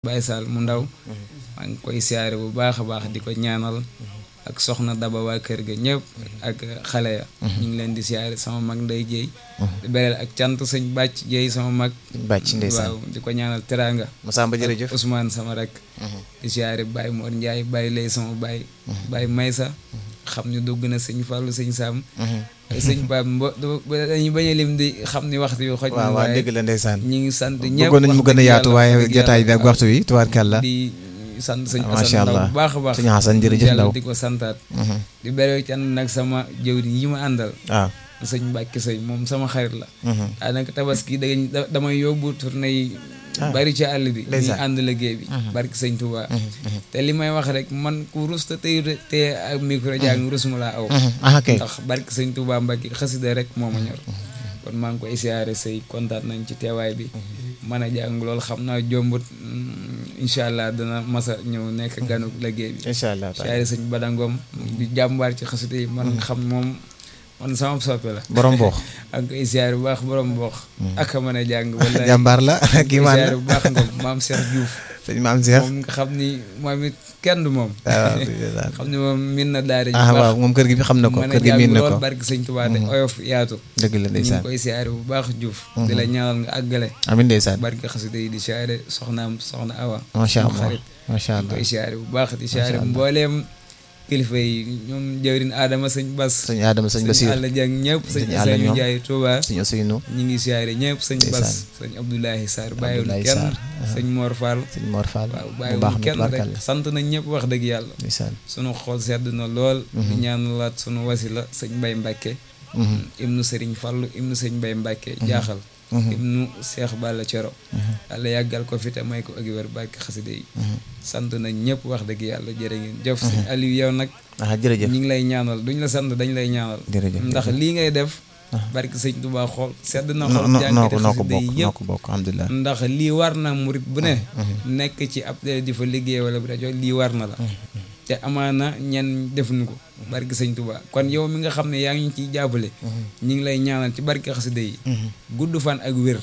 Baye Sall mu ndaw maa ngi koy siyaare bu baax a baax di ko ñaanal ak soxna Daba waa kër ga ñëpp ak xale ya ñu ngi leen di siyaare sama mag nday jéey di bereel ak cant sëñ bàcc jéey sama mag bàcc ndeysaan waaw di ko ñaanal teraanga Masamba jërëjëf Ousmane sama rek di siyaare Baye Mor Ndiaye Baye lay sama Baye Baye Maysa xam ni dugg na sëñ Fallou sëñ Sam sëñ Pape mbo dañuy bañ a lim di xam ni waxtu yu xoj na waaw waaw waaye dëgg la ndeysaan ñi ngi sant ñëpp bëggoon nañ mu wax gën a dëgg yaatu yàlla, waaye wax dëgg jotaay bi ak yàlla. waxtu wi tubaarkàlla di sant sëñ Macha Assane Ndaw Allah. bu baax a baax sëñ Assane jërëjëf yàlla Ndaw di ko santaat Mhm. di berew ci ànd nag sama jëwriñ yi ma àndal waaw sëñ Mbàkke sëñ moom sama xarit la Mhm. daanaka tabaski da da- damay yóbbu tournée yi bari ci àll bi ñuy ndeysaan. ànd liggéey bi barki sëñ Touba te li may wax rek man ku rus te tey te ak micro jàng rus mu laa aw Mhm. ah kay ndax barki sëñ Touba Mbàkke xasida rek moo ma ñor kon maa ngi koy siyaare sëy kontaan nañ ci teewaay bi mën a jàng lool xam naa jombut mm, incha allah dana masa ñëw nekk ganu liggéey bi incha allah taala siyaare sëñ Badangom di jàmbaar ci xasida yi man xam moom man sama soppe la borom boox ak koy siyaare bu baax borom boox ak a mën a jàng wala jàmbaar la kii maan siyaare la bu baax ngom maam Cheikh Diouf sëñ maam Cheikh moom nga xam ni moom it kenn du moom waaw ndeysaan. xam ni moom min na daara ji ah baax waaw moom kër gi bi xam na ko mën a kër gi jàng miin na lool ko barki sëñ Tuubaa de oyof yaatu dëgg la ñu ngi ndeysaan koy siyaare bu baax Diouf di la ñaanal nga àggale amiin ndeysaan barki xasida yi di siyaare soxnaam soxna Awa macha sama allah xarit macha ñu allah koy siyaare bu baax di siyaare Allah. mbooleem kilifa yi ñoom jëwrin Adama sëñ Bas sëñ Adama sëñ Basiir Alla Jàng ñëpp sëñ Sëñ Alla Sëñ ñoom. Njaay Tuubaa sëñ Ousseynou ñi ngi siyaare ñëpp sëñ Bas sëñ Abdoulahi Sarr bàyyiwul Abdoulaye kenn Sarr, sëñ Mor Fall sëñ Mor Fall waaw bu bàyyiwul baax na kenn rek tubaarkàlla sant nañ ñëpp wax dëgg yàlla ndeysaan sunu xol sedd na lool di ñaanalaat sunu wasila sëñ Mbay Mbàkke Mhm. ibnu sëriñ Fallu ibnu sëñ Mbay Mbàkke jaaxal Mhm. ibnu Seex Balla Coro yàlla yàggal ko fi te may ko ak wér bàkki xaside yi sant nañ ñëpp wax dëgg yàlla jërë ngeen jëf sëñ Aliou yow nag ah jërëjëf ñi ngi lay ñaanal duñ la sant dañ lay ñaanal jërëjëf ndax lii ngay def barki sëñ Tuubaa xool sedd na noo xool noo noo jàngite ko noo ko xaside bokk yi noo yëpp ko bokk alhamdulilah ndax lii war na murit bu ne nekk ci ab télé di fa liggéey wala bu rajo lii war na la te amaana ñenn defuñu ko barki sëñ Tuubaa kon yow mi nga xam ne yaa ngi ñu ciy jàppale ñi ngi lay ñaanal ci barki xasida yi gudd fan ak wér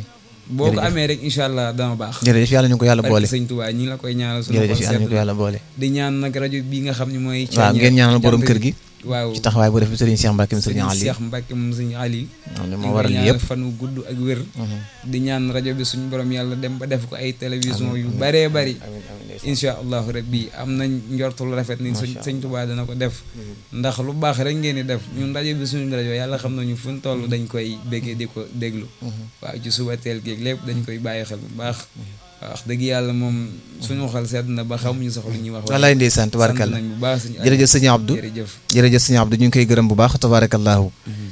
boo ko amee rek incha allah dama baax jërëjëf yàlla ñu ko yàlla boole barki sëñ Tuubaa ñi ngi la koy ñaanal sunu jërëjëf xol yàlla ñu sedd ko yàlla boole di ñaan nag rajo bii nga xam ne mooy waaw ngeen ñaanal borom kër gi waaw ci taxawaay bu def sëriñ Cheikh Mbacke sëriñ sëriñ Ali Cheikh Mbacke moom sëriñ Ali xam ne ñu moo ngi waral koy lii ñaanal yëpp fan wu gudd ak wér di ñaan rajo bi suñu borom yàlla dem ba def ko ay télévision yu baree bari incha allahu rabbi am nañ njortul rafet ni suñ sëñ Tuubaa dana ko def ndax lu baax rek ngeen di def ñun rajo bi suñu rajo yàlla xam nañu fu ñu toll dañ koy béggee di ko déglu waaw ci suba teel géeg lépp dañ koy bàyyi xel bu baax waaw wax dëgg yàlla moom suñu xel sedd na ba xamuñu sax lu ñuy wax wallaay ndeysaan sant tabarakallah nañ bu baax suñu jërëjëf sëñ Abdou jërëjëf jërëjëf sëñ Abdou ñu ngi koy gërëm bu baax tabarakallahu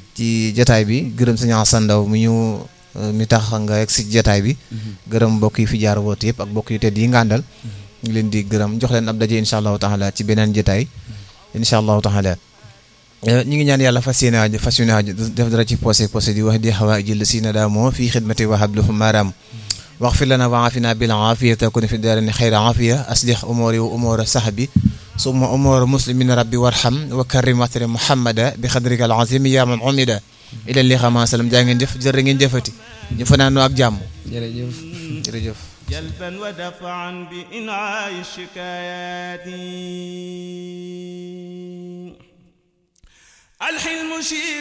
ci jotaay bi gërëm sëñ Assane Ndaw mi ñu mi tax nga egg si jotaay bi gërëm mbokk yi fi jaar woote yëpp ak mbokk yu tedd yi nga àndal ñu ngi leen di gërëm jox leen ab daje incha allahu taala ci beneen jotaay incha allahu taala ñu ngi ñaan yàlla fas yéene aju fas yéene aju def dara ci posé posé di wax di xawaa jël si na daa moo fii xidmati wa habluhu maram واغفر لنا وعافنا بالعافية تكون في الدارين خير عافية أصلح أموري وأمور صحبي ثم أمور مسلمين ربي وارحم وكرم واتر محمد بخدرك العظيم يا من عمد إلى اللي خما سلام جانген جف جرنген جفتي جفنا نو أك جام jërëjëf جرجف جلبا ودفعا بإنعاء الشكايات الحلم شيء